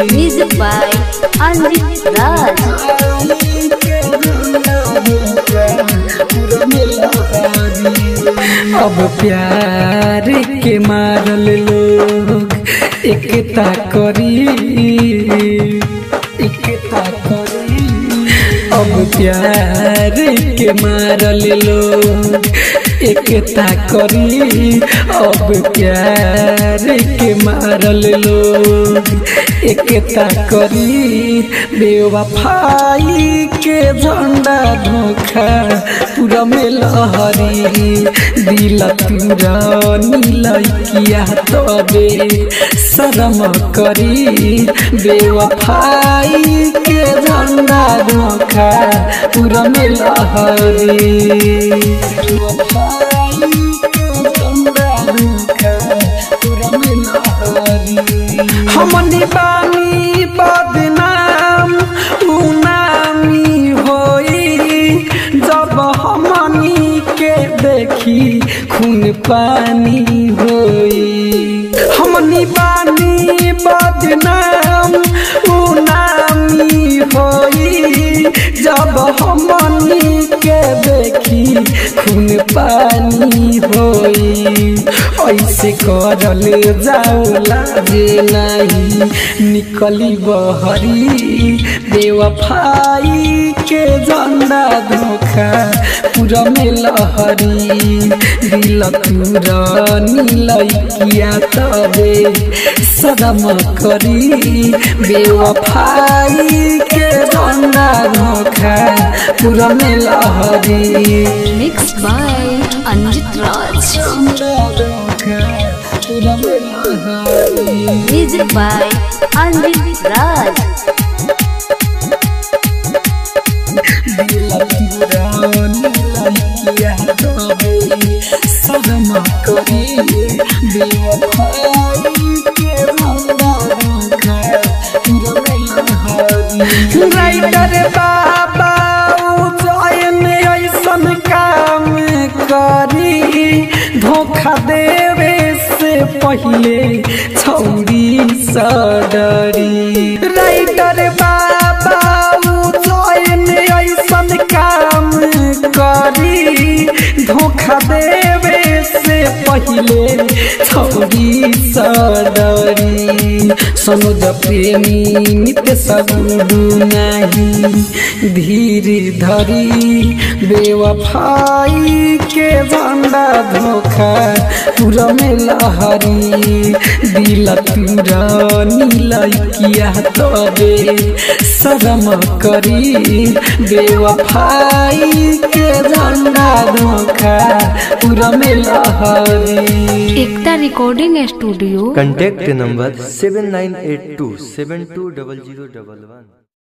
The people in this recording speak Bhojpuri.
Music by Anjit Raj. अब प्यार के मारल लोग एकता करी एकता करी अब प्यार के मारल लोग एकता करी अब प्यार के मारल लोग एकता करी बेवफाई के झंडा धोखा पूरा में लहरी दिल तुरा नीलकिया तबे शरम करी बेवफाई के झंडा धोखा पूरा में लहरी बेवफाई के झंडा धोखा पूरा में लहरी हमनी बानी बदनाम उनामी होई जब हमनी के देखी खून पानी होई हमनी बानी बदनाम उनामी होई जब हमनी के देखी खून पानी होई ऐसे करल जाओला जे नहीं निकली बहरी बेवफाई के झंडा धोखा पूरा में लहरी दिल तुरा नीलकिया तबे सदम करी बेवफाई के झंडा धोखा पूरा में लहरी Mixed by Anjit Raj. Music by Anjit Raj. Writer Baba Ujjain ऐसन काम करी धोखा देवे से पहले छौरी सडरी राइटर बाबा उजैन ऐसन काम करी धोखा देवे से पहले छौरी सडरी सनुज प्रेमी नित्य सगुडु नाही धीर धरी बेवफाई के झंडा धोखा पूरा में लहरी दिल तुरा नीलकिया तबे शरम करी बेवफाई के झंडा धोखा पूरा में लहरी Ekta recording studio contact number 7982 720011